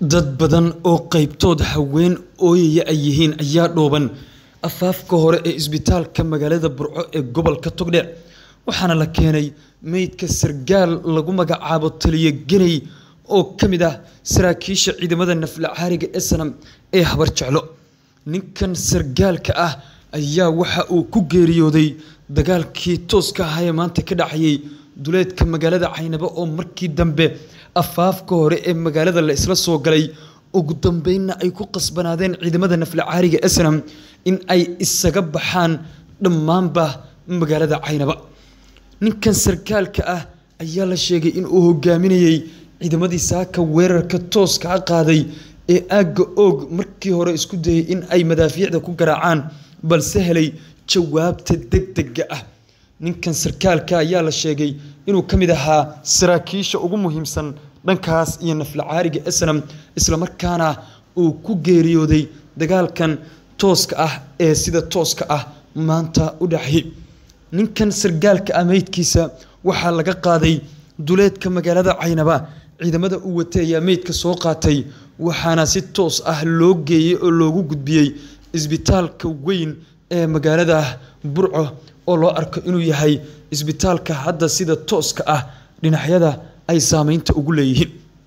dad badan oo qaybtood haween ooyaya ay yihiin ayaa dhooban afaafka hore ee isbitaalka magaalada burco ee gobolka togdheer waxaana la keenay meydka sargaal lagu magacaabo taliyo geney oo ka mid ah saraakiisha ciidamada nafla caariga esanam ee habar jeclo ninkan sargaalka ah ayaa waxa uu ku geeriyooday dagaalkii tooska ahaa ee maanta ka dhacayay duleedka magaalada caynabo oo markii dambe afaafka hore ee magaalada la isla soo galay ugu dambeynna ay ku qasbanaadeen ciidamada nafla caariga esanam in ay isaga baxaan dhammaanba magaalada caynaba ninkan sarkaalka ah ayaa la sheegay in uu hogaaminayey ciidamadii saaka weerarka tooska a qaaday ee aagga oog markii hore isku dayay in ay madaafiicda ku garaacaan balse helay jawaabta degdega ah ninkan sarkaalka ayaa la sheegay inuu ka mid ahaa saraakiisha ugu muhiimsan dhankaas iyo nafla caariga esanam islamarkaana uu ku geeriyooday dagaalkan tooska ah ee sida tooska ah maanta u dhacayay ninkan sargaalka ah meydkiisa waxaa laga qaaday duleedka magaalada caynaba ciidamada u watay ayaa meydka soo qaatay waxaana si toos ah loo geeyey oo loogu gudbiyey isbitaalka weyn ee magaalada burco oo loo arko inuu yahay isbitaalka hadda sida tooska ah dhinacyada ay saameynta ugu leeyihiin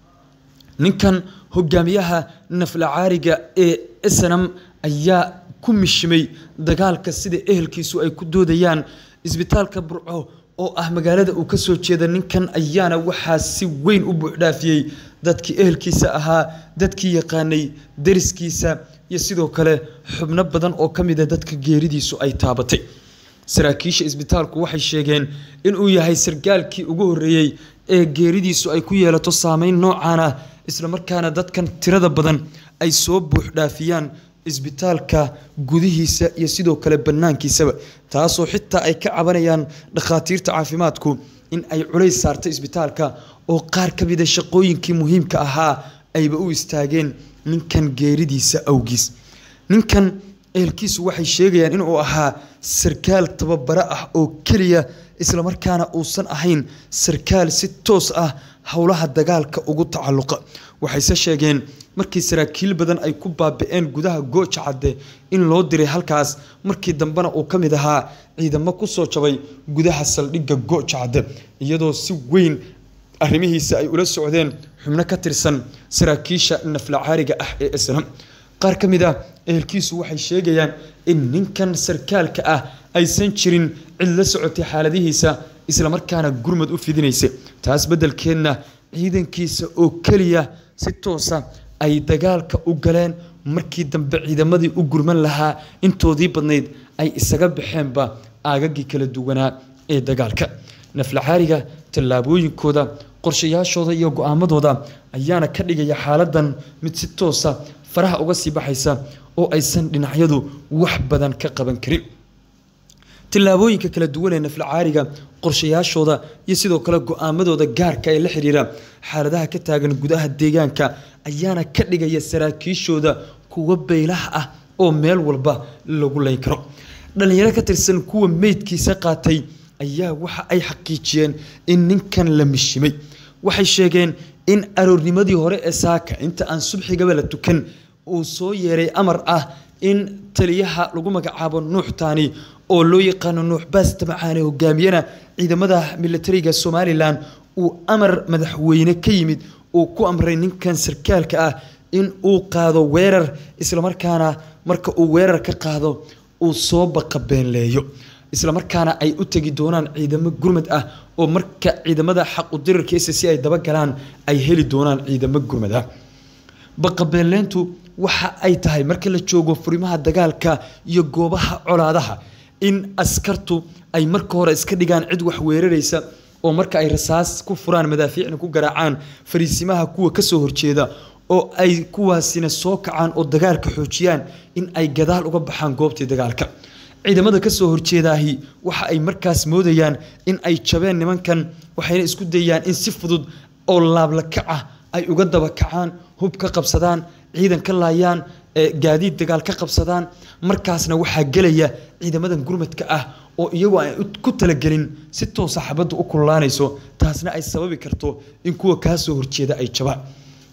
ninkan hogaamiyaha nafla caariga ee esanam ayaa ku mishimay dagaalka sida ehelkiisu ay ku doodayaan isbitaalka burco oo ah magaalada uu ka soo jeeda ninkan ayaana waxaa si weyn u buuxdhaafiyey dadkii ehelkiisa ahaa dadkii yaqaanay dariskiisa iyo sidoo kale xubno badan oo ka mid a dadka geeridiisu ay taabatay saraakiisha isbitaalku waxay sheegeen inuu yahay sargaalkii ugu horreeyey ee geeridiisu ay ku yeelato saameyn noocan ah islamarkaana dadkan tirada badan ay soo buuxdhaafiyaan isbitaalka gudihiisa iyo sidoo kale bannaankiisaba taasoo xitaa ay ka cabanayaan dhakhaatiirta caafimaadku in ay culays saartay isbitaalka oo qaar ka mida shaqooyinkii muhiimka ahaa ayba u istaageen ninkan geeridiisa awgiis ninkan ehelkiisu waxay sheegayaan inuu ahaa sarkaal tababaro ah oo keliya islamarkaana uusan ahayn sarkaal si toos ah howlaha dagaalka ugu tacalluqa waxayse sheegeen markii saraakiil badan ay ku baabi-een gudaha gooja cadde in loo diray halkaas markii dambena uu ka mid ahaa ciidamo kusoo jabay gudaha saldhigga gooja cadde iyadoo si weyn arrimihiisa ay ula socdeen xubno ka tirsan saraakiisha nafla caariga ah ee islam qaar ka mid ah ehelkiisu waxay sheegayaan in ninkan sarkaalka ah aysan jirin cid la socotay xaaladihiisa islamarkaana gurmad u fidinaysa taas beddelkeedna ciidankiisa oo keliya si toosa ay dagaalka u galeen markii dambe ciidamadii u gurman lahaa intoodii badnayd ay isaga baxeenba aagagii kala duwanaa ee dagaalka nafla caariga tallaabooyinkooda qorshayaashooda iyo go-aamadooda ayaana ka dhigaya xaaladan mid si toosa faraha uga sii baxaysa oo aysan dhinacyadu wax badan ka qaban karin tillaabooyinka kala duwan ee nafla caariga qorshayaashooda iyo sidoo kale go-aamadooda gaarka ee la xiriira xaaladaha ka taagan gudaha deegaanka ayaana ka dhigaya saraakiishooda kuwa beylaha ah oo meel walba lagu leyn karo dhallinyaro ka tirsan kuwa meydkiisa qaatay ayaa waxa ay xaqiijiyeen in ninkan la mishimay waxay sheegeen in aroornimadii hore ee saaka inta aan subxigaba la tukan uu soo yeeray amar ah in taliyaha lagu magacaabo nuux taani oo loo yaqaano nuux baasta macaane hogaamiyana ciidamada militariga somalilan uu amar madaxweyne ka yimid uu ku amray ninkan sarkaalka ah in uu qaado weerar islamarkaana marka uu weerar ka qaado uu soo baqabeenleeyo islamarkaana ay u tegi doonaan ciidamo gurmad ah oo marka ciidamada xaqu dirirkiisa si ay dabagalaan ay heli doonaan ciidamo gurmad ah baqabeelleyntu waxa ay tahay marka la joogo furimaha dagaalka iyo goobaha colaadaha in askartu ay marka hore iska dhigaan cid wax weeraraysa oo marka ay rasaas ku furaan madaafiicna ku garaacaan fariisimaha kuwa kasoo horjeeda oo ay kuwaasina soo kacaan oo dagaalka xoojiyaan in ay gadaal uga baxaan goobtii dagaalka ciidamada kasoo horjeedaahi waxa ay markaas moodayaan in ay jabeen nimankan waxayna isku dayayaan in si fudud oo laablakac ah ay uga daba kacaan hub ka qabsadaan ciidan ka laayaan gaadiid dagaal ka qabsadaan markaasna waxaa gelaya ciidamadan gurmadka ah oo iyagoo aan ku talagelin si toosa xabadda u kululaanayso taasna ay sababi karto in kuwa kaa soo horjeeda ay jabaan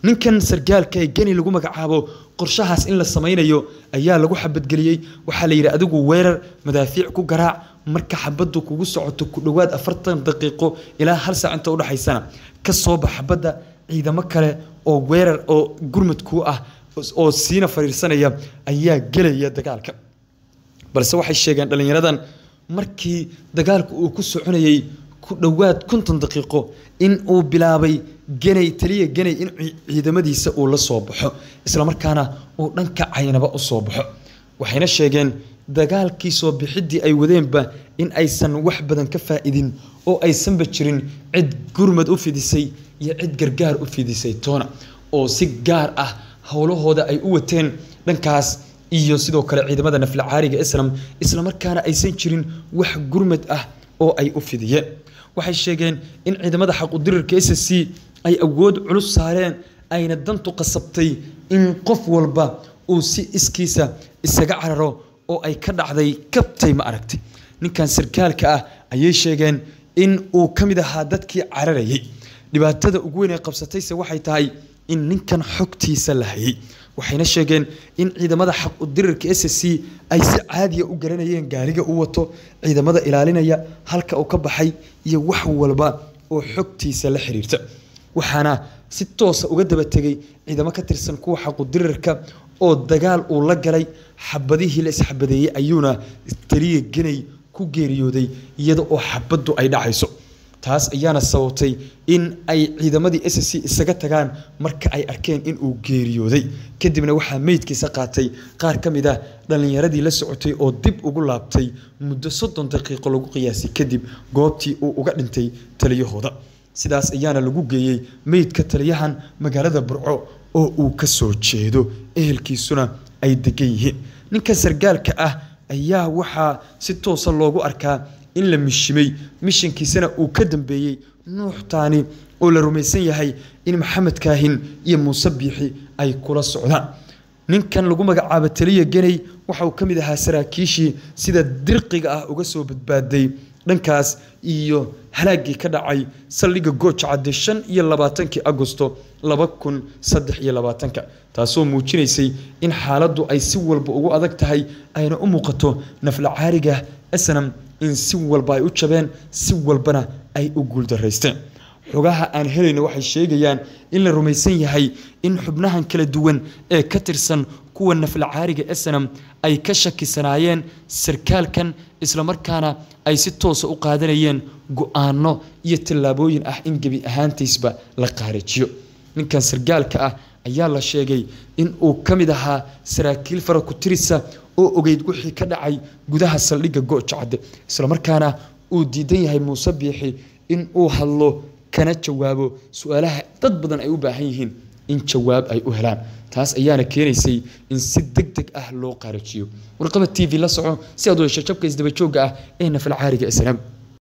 ninkan sargaalka ee geni lagu magacaabo qorshahaas in la samaynayo ayaa lagu xabadgeliyey waxaa la yidhi adigu weerar madaafiic ku garaac marka xabaddu kugu socoto ku dhowaad afartan daqiiqo ilaa hal saac inta udhexaysana ka soo bax xabadda ciidamo kale oo weerar oo gurmud kuu ah oo siina fariirsanaya ayaa gelaya dagaalka balse waxay sheegeen dhallinyaradan markii dagaalku uu ku soconayey ku dhowaad konton daqiiqo in uu bilaabay genay taliya genay in ciidamadiisa uu la soo baxo islamarkaana uu dhanka caynaba u soo baxo waxayna sheegeen dagaalkii soo bixiddii ay wadeenba in aysan wax badan ka faa-idin oo aysanba jirin cid gurmad u fidisay iyo cid gargaar u fidisay toona oo si gaar ah howlahooda ay u wateen dhankaas iyo sidoo kale ciidamada nafla caariga islam islamarkaana aysan jirin wax gurmad ah oo ay u fidiyeen waxay sheegeen in ciidamada xaqudirirka s c ay awood culus saareen ayna dantu qasabtay in qof walba uu si iskiisa isaga cararo oo ay ka dhacday kabtay ma aragtay ninkan sarkaalka ah ayay sheegeen in uu ka mid ahaa dadkii cararayay dhibaatada ugu weyn ee qabsatayse waxay tahay in ninkan xogtiisa la hayay waxayna sheegeen in ciidamada xaq udirirka s c ay si caadiya u garanayeen gaariga u wato ciidamada ilaalinaya halka uu ka baxay iyo wax walba oo xogtiisa la xiriirta waxaana si toosa uga daba tegay ciidamo ka tirsan kuwa xaqudirirka oo dagaal uu la galay xabadihii la isxabadeeyey ayuuna taliya genay ku geeriyooday iyada oo xabaddu ay dhacayso taas ayaana sababtay in ay ciidamadii s c isaga tagaan marka ay arkeen in uu geeriyooday kadibna waxaa meydkiisa qaatay qaar ka mid ah dhallinyaradii la socotay oo dib ugu laabtay muddo soddon daqiiqo lagu qiyaasay kadib goobtii uu uga dhintay taliyahooda sidaas ayaana lagu geeyey meydka taliyahan magaalada burco oo uu ka soo jeedo ehelkiisuna ay degan yihiin ninka sargaalka ah ayaa waxaa si toosa loogu arkaa in la mishimay mishinkiisana uu ka dambeeyey nuuxtaani oo la rumaysan yahay in maxamed kaahin iyo muuse biixi ay kula socdaan ninkan lagu magacaabo taliya geney waxa uu ka mid ahaa saraakiishii sida dirqiga ah uga soo badbaaday dhankaas iyo halaagii ka dhacay saldhigga gooja cadde shan iyo labaatankii agosto laba kun saddex iyo labaatanka taasoo muujinaysay in xaaladdu ay si walba ugu adag tahay ayna u muuqato nafla caariga snam in si walba ay u jabeen si walbana ay u guuldaraysteen xogaha aan helayno waxay sheegayaan in la rumaysan yahay in xubnahan kala duwan ee ka tirsan kuwa nafla caariga snam ay ka shakisanaayeen sarkaalkan islamarkaana ay si toosa u qaadanayeen go-aano iyo tallaabooyin ah in gebi ahaantiisba la qaarijiyo ninkan sargaalka ah ayaa la sheegay in uu ka mid ahaa saraakiil fara ku tirisa oo ogeyd wixii ka dhacay gudaha saldhigga goojacadde islamarkaana uu diidan yahay muuse biixi in uu hadlo kana jawaabo su-aalaha dad badan ay u baahan yihiin in jawaab ay u helaan taas ayaana keenaysay in si deg deg ah loo qaarajiyo warqaba t v la soco si aad u hesho jabka isdaba joogga ah ee nafal caariga islaam